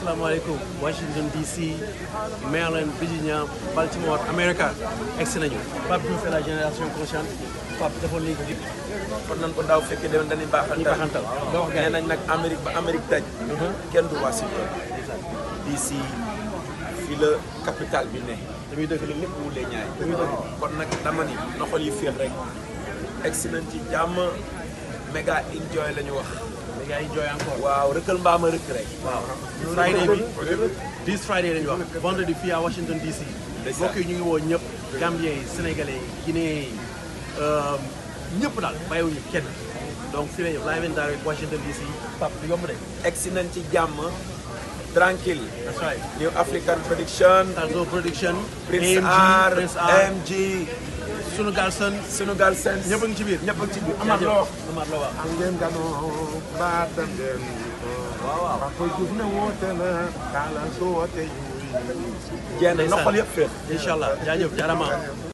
asalaamaaleykum Washington DC Maryland Virginia Baltimore America egsi nañu Pape Diouf la génération consciente Pape defoon nañu ko fi kon nan ko daaw fekkee déwén dañuy baaxal ñu baxantal doo wax nee gars nañ nag Amérique ba Amérique daj kenn du Washington DC fi la capitale bi ne dañuy dëkk fi la lépp wulee ñaay dañuy dëkk kon nag dama ni na xol yi féex rek egsi nañ ci jàmm méga enjoy la ñu wax les gars yi jooy encore waaw rëkkal mbaama rëkk rek waaw Friday bi this Friday lañu wax vendredi fii à Washington DC Ndeysaan. mbokk yi ñu ngi woo ñëpp Gambien yi Sénégalais yi Guinéen yi ñëpp daal bàyyiwuñu kenn donc fii lañu live and direct Washington DC Pape du yomb de egsi nañ ci jàmm tranquille that's right New African Production Tarzo Production Prince AMG R Prince R MG sunu Galsen Sénégal Sense ñëpp a ngi ci biir ñëpp a ngi ci biir Amath loo wax Amath la wax ngeen ganoo baatam ngeen waaw waaw Papa Diouf ne woote na kaala su woote jenn na xol yëpp féex incha allah jaajëf jaarama